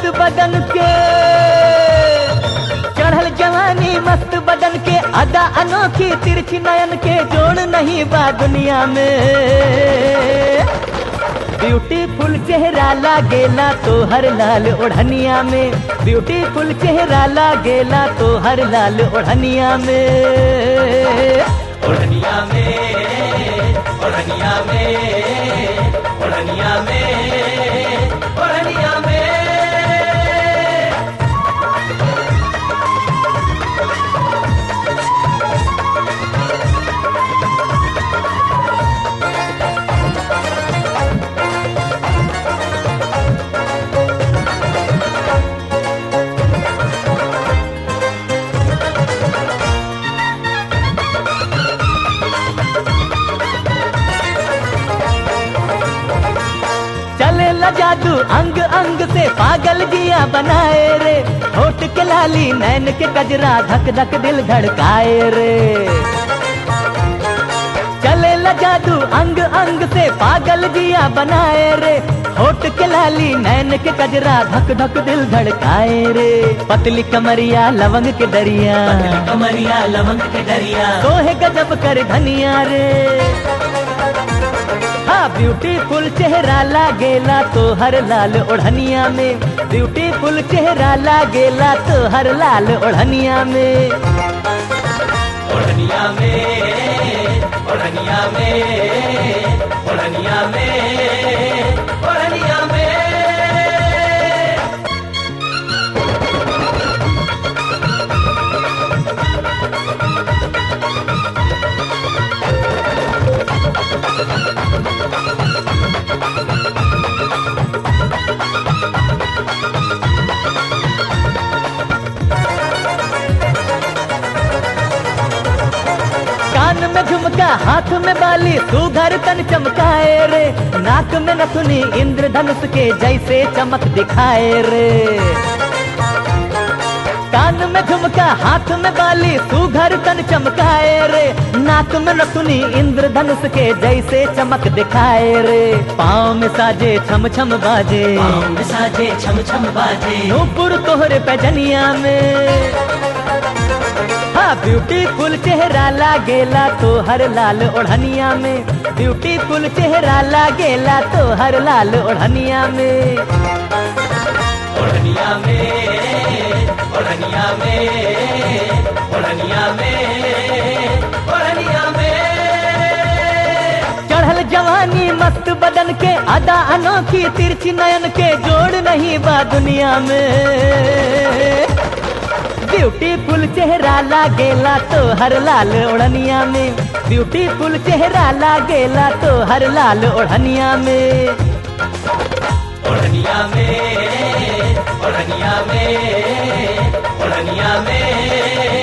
मस्त बदन के चढ़ल जवानी मस्त बदन के अदा अनोखी तिरछी नयन के जोड़ नहीं बा दुनिया में ब्यूटीफुल चेहरा लागेला तो हर लाल ओढ़निया में ब्यूटीफुल चेहरा लागेला तो हर लाल ओढ़निया में ओढ़निया में ओढ़निया में ओढ़निया में ओढ़निया में चले ला जादू अंग अंग से पागल जिया बनाए रे होठ के लाली नैन के गजरा धक धक दिल धड़काए रे चले ला जादू अंग अंग से पागल जिया बनाए रे होठ के लाली नैन के गजरा धक धक दिल धड़काए रे पतली कमरिया लवंग के दरिया कमरिया लवंग के दरिया सोहे गजब कर धनिया रे हाँ ब्यूटीफुल चेहरा लागेला तो हर लाल ओढ़निया में ब्यूटीफुल चेहरा लागेला तो हर लाल ओढ़निया में ओढ़निया में ओढ़निया में ओढ़निया में ओढ़निया में कान में झुमका हाथ में बाली सुघर तन चमकाए रे नाक में नथुनी इंद्रधनुष के जैसे चमक दिखाए रे कान में झुमका हाथ में बाली सुघर तन चमकाए रे नाक में नथुनी इंद्रधनुष के जैसे चमक दिखाए रे पाँव में साजे छम छम बाजे पाँव में साजे छम छम बाजे नूपुर तोहरे पैजनिया में हाँ ब्यूटीफुल चेहरा लागेला तो हर लाल ओढ़निया में ब्यूटीफुल चेहरा लागेला तो हर लाल ओढ़निया में ओढ़निया में ओढ़निया में ओढ़निया में ओढ़निया में चढ़ल जवानी मस्त बदन के अदा अनोखी तिरछी नयन के जोड़ नहीं बा दुनिया में ब्यूटीफुल चेहरा लागेला तो हर लाल ओढ़निया में ब्यूटीफुल चेहरा लागेला तो हर लाल ओढ़निया में ओढ़निया में ओढ़निया में ओढ़निया में